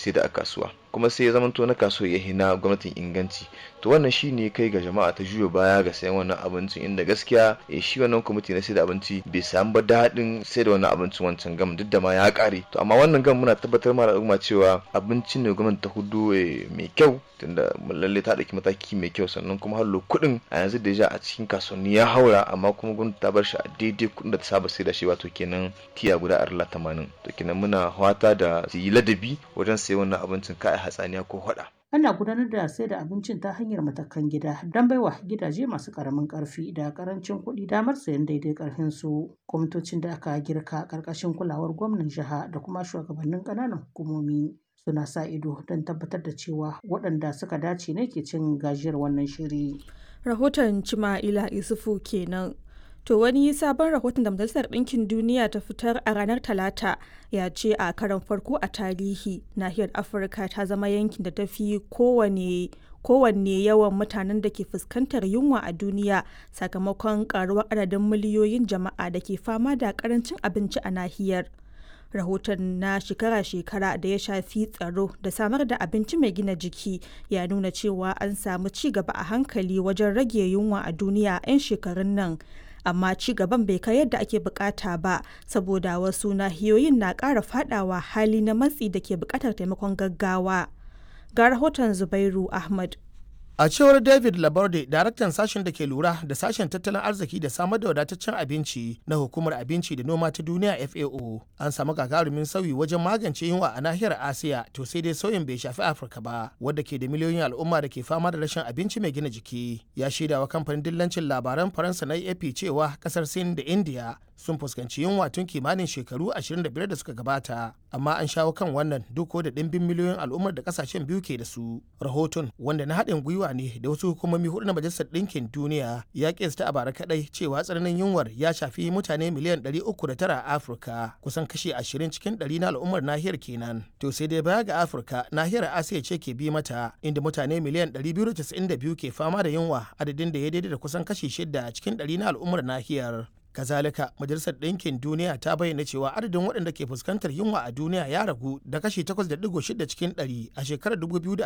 sai da a kasuwa kuma sai ya zamanto na kasuwa ya hina gwamnatin inganci to wannan shi ne kai ga jama'a ta juya baya ga sayan wannan abincin inda gaskiya eh, shi wannan kwamiti na sai da abinci bai samu ba daɗin sai da wannan abincin wancan gam duk da ma ya ƙare to amma wannan gam muna tabbatar ma al'umma cewa abincin ne gwamnati ta hudu mai kyau tunda lalle ta ɗauki mataki mai kyau sannan kuma hallo kuɗin a yanzu da ja a cikin kasuwanni ya haura amma kuma gwamnati ta bar shi a daidai kuɗin da ta saba sai da shi wato kenan tiya guda arla tamanin to kenan muna fata da su yi ladabi wajen sayan wannan abincin kai hatsaniya ko hada Ana gudanar da sai da abincin ta hanyar matakan gida don baiwa gidaje masu karamin karfi da karancin kuɗi damar sayan daidai karfin su. Kwamitocin da aka girka ƙarƙashin kulawar gwamnan jiha da kuma shugabannin ƙananan hukumomi suna sa ido don tabbatar da cewa waɗanda suka dace ne ke cin gajiyar wannan shiri. Rahoton Cima'ila Isufu kenan. To wani sabon rahoton da Majalisar Ɗinkin Duniya ta fitar a ranar Talata ya ce a karon farko a tarihi nahiyar Afirka ta zama yankin da ta fi kowane kowanne yawan mutanen da ke fuskantar yunwa a duniya sakamakon karuwar adadin miliyoyin jama'a da ke fama da karancin abinci a nahiyar. rahoton na shekara-shekara da ya shafi tsaro da samar da abinci mai gina jiki ya nuna cewa an samu ci gaba a hankali wajen rage yunwa a duniya 'yan shekarun nan amma ci gaban bai kai yadda ake bukata ba saboda wasu nahiyoyin na ƙara fadawa hali na matsi da ke bukatar taimakon gaggawa ga rahoton zubairu ahmad A cewar David Laborde, daraktan sashen da ke lura da sashen tattalin arziki da samar da wadataccen abinci na hukumar abinci da noma ta duniya FAO, an samu gagarumin sauyi wajen magance yunwa a nahiyar Asiya, to sai dai sauyin bai shafi Afirka ba, wadda ke da miliyoyin al'umma da ke fama da rashin abinci mai gina jiki. Ya shaida wa kamfanin dillancin labaran Faransa na AP cewa kasar Sin da India sun fuskanci yunwa tun kimanin shekaru 25 da suka gabata amma an shawo kan wannan duk da ɗimbin miliyoyin al'ummar da kasashen biyu ke da su rahoton wanda na haɗin gwiwa ne da wasu hukumomi hudu na majalisar ɗinkin duniya ya kesta a bara kaɗai cewa tsananin yunwar ya shafi mutane miliyan 309 a afirka kusan kashi 20 cikin 100 na al'ummar nahiyar kenan to sai dai baya ga afirka nahiyar asiya ce ke bi mata inda mutane miliyan 292 ke fama da yunwa adadin da ya daidai da kusan kashi 6 cikin 100 na al'ummar nahiyar kazalika majalisar ɗinkin duniya ta bayyana cewa adadin waɗanda ke fuskantar yunwa a duniya ya ragu da kashi 8.6 cikin 100 a shekarar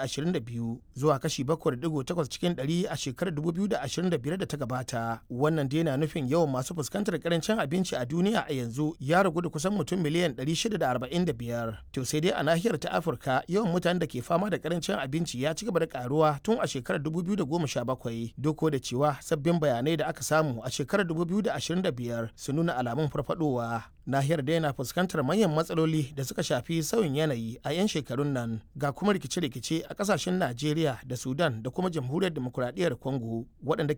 2022 zuwa kashi 7.8 cikin 100 a shekarar 2025 da ta gabata wannan dai na nufin yawan masu fuskantar karancin abinci a duniya a yanzu ya ragu da kusan mutum miliyan 645 to sai dai a nahiyar ta afirka yawan mutanen da ke fama da karancin abinci ya ci gaba da karuwa tun a shekarar 2017 duk da cewa sabbin bayanai da aka samu a shekarar 2025 biyar su nuna alamun farfadowa nahiyar da yana fuskantar manyan matsaloli da suka shafi sauyin yanayi a 'yan shekarun nan ga kuma rikice-rikice a kasashen najeriya da sudan da kuma jamhuriyar demokuraɗiyyar congo waɗanda